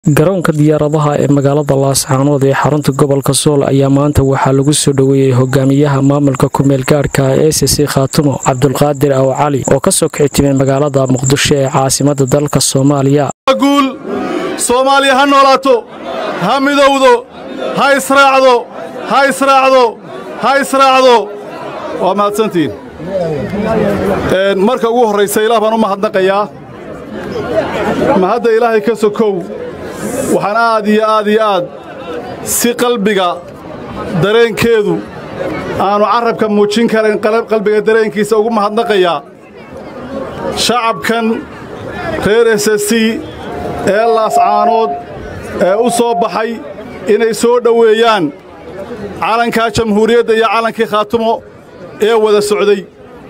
garoonka diyaaradaha ee magaalada laascaanood ee xarunta gobolka sool ayaa maanta waxaa lagu soo dhoweeyey hogaamiyaha maamulka kumeel gaadhka ee c c khaatumo cabdulqaadir aw cali oo ka soo kici timay magaalada muqdisho ee caasimada dalka soomaaliya guul soomaaliya ha noolaato ha midowdo ha israacdo ha israacdo ha israacdo waa mahadsantihiin marka ugu horraysa ilaah baan u mahadnaqayaa mahadda ilaahay ka sokow waxaan aad iyo aad iyo aad si qalbiga dareenkeedu aannu carrabka muujin karayn qalbiga dareenkiisa ugu mahadnaqayaa shacabkan reer ss ee laascaanood ee u soo baxay inay soo dhoweeyaan calankaa jamhuuriyadda iyo calankii khaatumo ee wada socday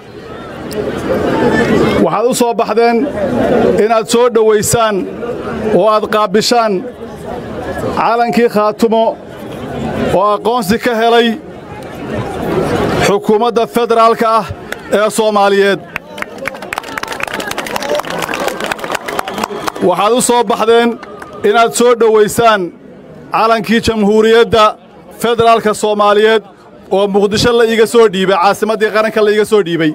waxaad u soo baxdeen inaad soo dhowaysaan oo aad qaabbishaan calankii khaatumo oo aqoonsi ka helay xukuumadda federaalka ah ee soomaaliyeed waxaad u soo baxdeen inaad soo dhowaysaan calankii jamhuuriyadda federaalka soomaaliyeed oo muqdisho la iiga soo dhiibay caasimaddii qaranka la iiga soo dhiibay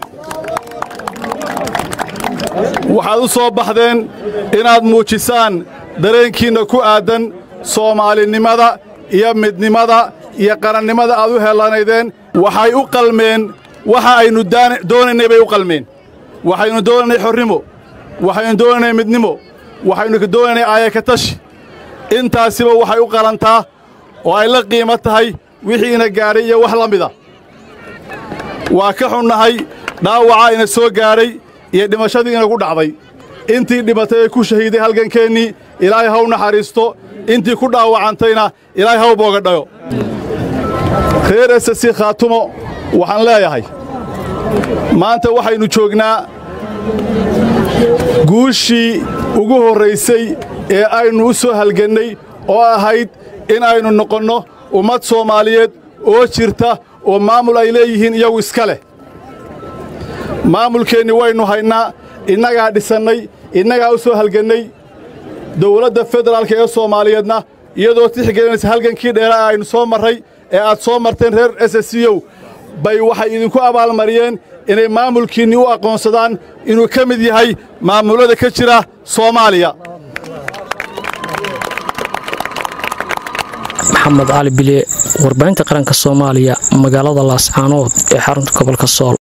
waxaad u soo baxdeen inaad muujisaan dareenkiinna ku aaddan soomaalinimada iyo midnimada iyo qarannimada aad u hellanaydeen waxay u qalmeen waxa aynu doonaynay bay u qalmeen waxaynu doonaynay xornimo waxaynu doonaynay midnimo waxaynu doonaynay aayakatashi intaasiba waxay u qalantaa oo ay la qiimo tahay wixii ina gaadhay iyo wax la mida waa ka xunnahay dhaawacaa ina soo gaadhay iyo dhimashadii inagu dhacday intii dhimatay ee ku shahiiday halgankeennii ilaahay haw naxariisto intii ku dhaawacantayna ilaahay haw boogadhayo reer esasi khaatumo waxaan leeyahay maanta waxaynu joognaa guushii ugu horraysay ee aynu u soo halgannay oo ahayd in aynu noqonno ummad soomaaliyeed oo jirta oo maamul ay leeyihiin iyagu iska leh maamulkeenni waynu haynaa innagaa dhisannay innagaa u soo halgannay dawladda federaalka ee soomaaliyeedna iyadoo tixgelinaysa halgankii dheera ee aynu soo marray ee aad soo marteen reer ssyow bay waxay idinku abaalmariyeen inay maamulkiinni u aqoonsadaan inuu ka mid yahay maamullada ka jira soomaaliya maxamed cali bile warbaahinta qaranka soomaaliya magaalada laascaanood ee xarunta gobolka sool